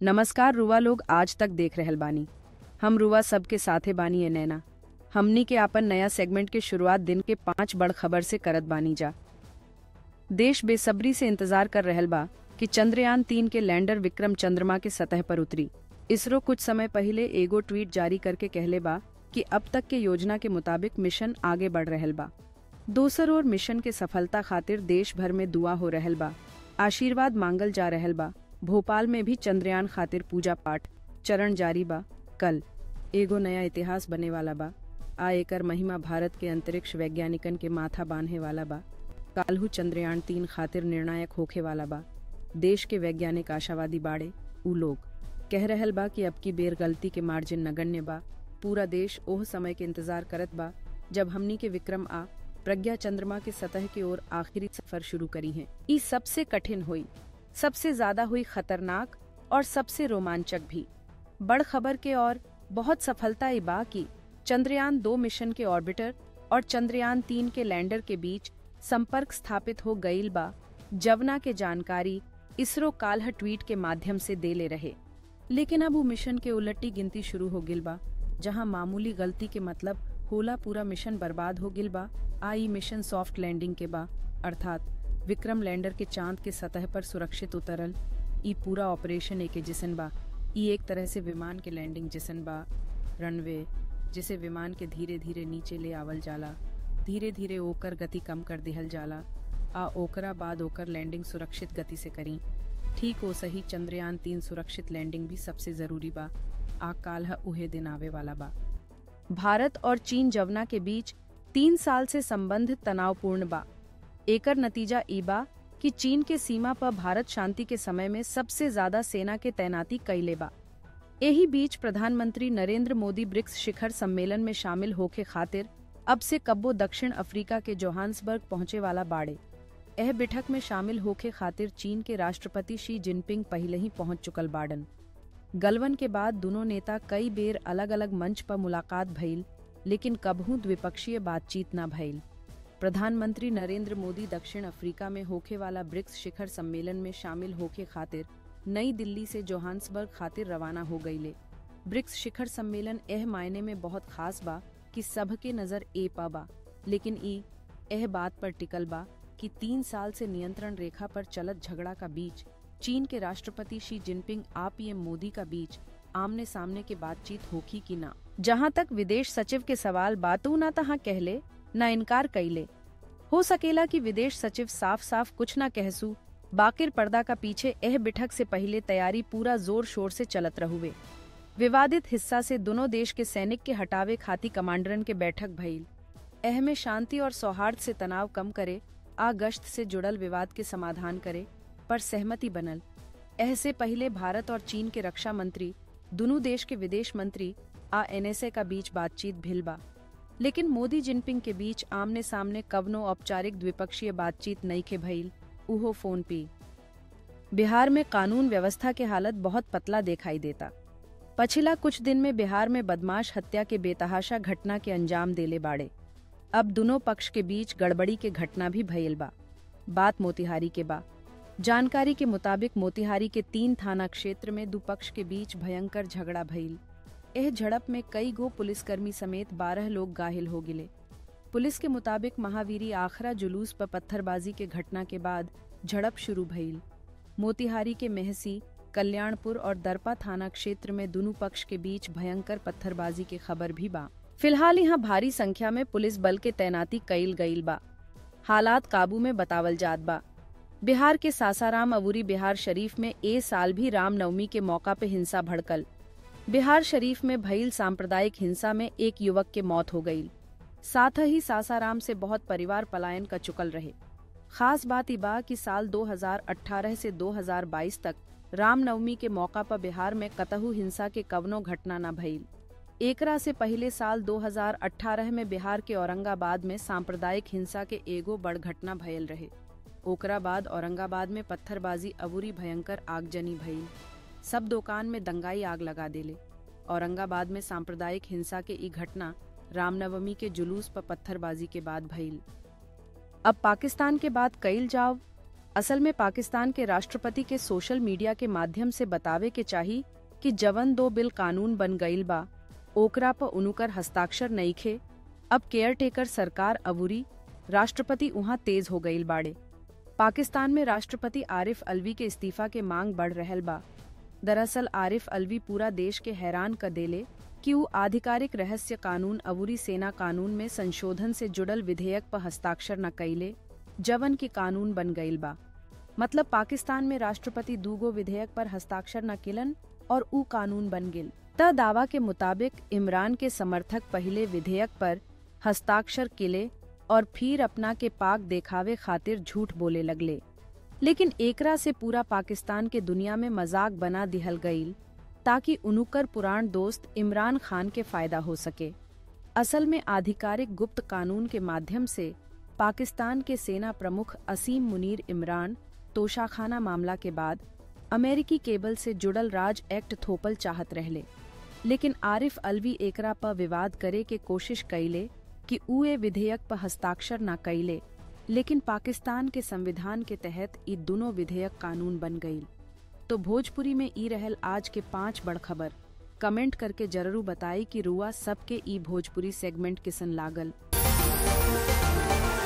नमस्कार रुआ लोग आज तक देख रहल बानी हम रुआ सबके साथे बानी ए नैना हमनी के आपन नया सेगमेंट के शुरुआत दिन के पांच बड़ खबर से करत बानी जा देश बेसब्री से इंतजार कर रहल बा कि चंद्रयान तीन के लैंडर विक्रम चंद्रमा के सतह पर उतरी इसरो कुछ समय पहले एगो ट्वीट जारी करके कहले बा कि अब तक के योजना के मुताबिक मिशन आगे बढ़ रहल बा दोसर ओर मिशन के सफलता खातिर देश भर में दुआ हो रहल बा आशीर्वाद मांगल जा रहल बा भोपाल में भी चंद्रयान खातिर पूजा पाठ चरण जारी बा कल एगो नया इतिहास बने वाला बा आ एकर महिमा भारत के अंतरिक्ष वैज्ञानिकन के माथा बांधे वाला बा काल्हू चंद्रयान तीन खातिर निर्णायक होखे वाला बा देश के वैज्ञानिक आशावादी बाड़े उ लोग कह रहल बा कि अब की बेर गलती के मार्जिन नगण्य बा पूरा देश ओह समय के इंतजार करत बा जब हमनी के विक्रम आ प्रज्ञा चंद्रमा के सतह की ओर आखिरी सफर शुरू करी है ई सबसे कठिन हुई सबसे ज्यादा हुई खतरनाक और सबसे रोमांचक भी बड़ खबर के और बहुत सफलता ई बा कि चंद्रयान दो मिशन के ऑर्बिटर और चंद्रयान तीन के लैंडर के बीच संपर्क स्थापित हो गईल बा जवना के जानकारी इसरो काल्ह ट्वीट के माध्यम से दे ले रहे लेकिन अब वो मिशन के उलटी गिनती शुरू हो गिल बा जहां मामूली गलती के मतलब होला पूरा मिशन बर्बाद हो गिल बा आई मिशन सॉफ्ट लैंडिंग के बा अर्थात विक्रम लैंडर के चांद के सतह पर सुरक्षित उतरल ई पूरा ऑपरेशन एके जिसन बा ई एक तरह से विमान के लैंडिंग जिसन बा रनवे जिसे विमान के धीरे धीरे नीचे ले आवल जाला धीरे धीरे ओकर गति कम कर दिहल जाला आ ओकरा बाद ओकर लैंडिंग सुरक्षित गति से करी ठीक ओ सही चंद्रयान तीन सुरक्षित लैंडिंग भी सबसे जरूरी बा आ काल्ह उहे दिन आवे वाला बा भारत और चीन जवना के बीच तीन साल से संबंध तनावपूर्ण बा एकर नतीजा ई बा कि चीन के सीमा पर भारत शांति के समय में सबसे ज्यादा सेना के तैनाती कैले बा एही बीच प्रधानमंत्री नरेंद्र मोदी ब्रिक्स शिखर सम्मेलन में शामिल होके खातिर अब से कब्बो दक्षिण अफ्रीका के जोहान्सबर्ग पहुंचे वाला बाड़े एह बैठक में शामिल होके खातिर चीन के राष्ट्रपति शी जिनपिंग पहले ही पहुंच चुकल बाड़न गलवन के बाद दोनों नेता कई बेर अलग अलग मंच पर मुलाकात भइल लेकिन कबहू द्विपक्षीय बातचीत न भइल प्रधानमंत्री नरेंद्र मोदी दक्षिण अफ्रीका में होखे वाला ब्रिक्स शिखर सम्मेलन में शामिल होके खातिर नई दिल्ली से जोहान्सबर्ग खातिर रवाना हो गईले ब्रिक्स शिखर सम्मेलन एह मायने में बहुत खास बा कि सब के नजर ए पा बा लेकिन ई एह बात पर टिकल बा कि तीन साल से नियंत्रण रेखा पर चलत झगड़ा का बीच चीन के राष्ट्रपति शी जिनपिंग आ पीएम मोदी का बीच आमने सामने के बातचीत होखी कि ना जहां तक विदेश सचिव के सवाल बातू ना तहाँ कहले न इनकार कैले हो सकेला कि विदेश सचिव साफ साफ कुछ न कहसू बाकिर पर्दा का पीछे एह बिठक से पहले तैयारी पूरा जोर शोर से चलत रहुए विवादित हिस्सा से दोनों देश के सैनिक के हटावे खाती कमांडरन के बैठक भइल एह में शांति और सौहार्द से तनाव कम करे आ गश्त से जुड़ल विवाद के समाधान करे पर सहमति बनल एह से पहले भारत और चीन के रक्षा मंत्री दोनों देश के विदेश मंत्री आ एनएसए का बीच बातचीत भिल बा लेकिन मोदी जिनपिंग के बीच आमने सामने कवनो औपचारिक द्विपक्षीय बातचीत नहीं के भइल उहो फोन पी बिहार में कानून व्यवस्था के हालत बहुत पतला दिखाई देता पछिला कुछ दिन में बिहार में बदमाश हत्या के बेतहाशा घटना के अंजाम देले बाड़े अब दोनों पक्ष के बीच गड़बड़ी के घटना भी भइल बा बात मोतिहारी के बा जानकारी के मुताबिक मोतिहारी के तीन थाना क्षेत्र में दुपक्ष के बीच भयंकर झगड़ा भइल एह झड़प में कई गो पुलिसकर्मी समेत बारह लोग घायल हो गिले पुलिस के मुताबिक महावीरी आखरा जुलूस पर पत्थरबाजी के घटना के बाद झड़प शुरू भइल मोतिहारी के मेहसी कल्याणपुर और दरपा थाना क्षेत्र में दोनों पक्ष के बीच भयंकर पत्थरबाजी के खबर भी बा फिलहाल यहाँ भारी संख्या में पुलिस बल के तैनाती कईल गईल बा हालात काबू में बतावल जात बा बिहार के सासाराम अवूरी बिहार शरीफ में ए साल भी रामनवमी के मौका पे हिंसा भड़कल बिहार शरीफ में भइल सांप्रदायिक हिंसा में एक युवक के मौत हो गई साथ ही सासाराम से बहुत परिवार पलायन का चुकल रहे खास बात ई बा कि साल 2018 से 2022 तक रामनवमी के मौका पर बिहार में कतहु हिंसा के कवनो घटना न भइल एकरा से पहले साल 2018 में बिहार के औरंगाबाद में सांप्रदायिक हिंसा के एगो बड़ घटना भयल रहे ओकरा बाद औरंगाबाद में पत्थरबाजी अबूरी भयंकर आगजनी भइल सब दुकान में दंगाई आग लगा देले औरंगाबाद में सांप्रदायिक हिंसा के ई घटना रामनवमी के जुलूस पर पत्थरबाजी के बाद भइल अब पाकिस्तान के बाद कईल जाव असल में पाकिस्तान के राष्ट्रपति के सोशल मीडिया के माध्यम से बतावे के चाही कि जवन दो बिल कानून बन गईल बा ओकरा पर उनुकर हस्ताक्षर नईखे अब केयर टेकर सरकार अबूरी राष्ट्रपति उहाँ तेज हो गईल बाड़े पाकिस्तान में राष्ट्रपति आरिफ अलवी के इस्तीफा के मांग बढ़ रहल बा दरअसल आरिफ अलवी पूरा देश के हैरान कर देले कि वो आधिकारिक रहस्य कानून अबूरी सेना कानून में संशोधन से जुड़ल विधेयक पर हस्ताक्षर न कइले जवन की कानून बन गईल बा मतलब पाकिस्तान में राष्ट्रपति दूगो विधेयक पर हस्ताक्षर न किलन और ऊ कानून बन गिल त दावा के मुताबिक इमरान के समर्थक पहले विधेयक पर हस्ताक्षर किले और फिर अपना के पाक देखावे खातिर झूठ बोले लगले लेकिन एकरा से पूरा पाकिस्तान के दुनिया में मजाक बना दिहल गईल ताकि उनुकर पुराण दोस्त इमरान खान के फायदा हो सके असल में आधिकारिक गुप्त कानून के माध्यम से पाकिस्तान के सेना प्रमुख असीम मुनीर इमरान तोशाखाना मामला के बाद अमेरिकी केबल से जुड़ल राज एक्ट थोपल चाहत रहले लेकिन आरिफ अलवी एकरा पर विवाद करे के कोशिश कइले कि ऊ ए विधेयक पर हस्ताक्षर न कइले लेकिन पाकिस्तान के संविधान के तहत ई दोनों विधेयक कानून बन गईल तो भोजपुरी में ई रहल आज के पांच बड़ खबर कमेंट करके जरूर बताई कि रुआ सबके ई भोजपुरी सेगमेंट किसन लागल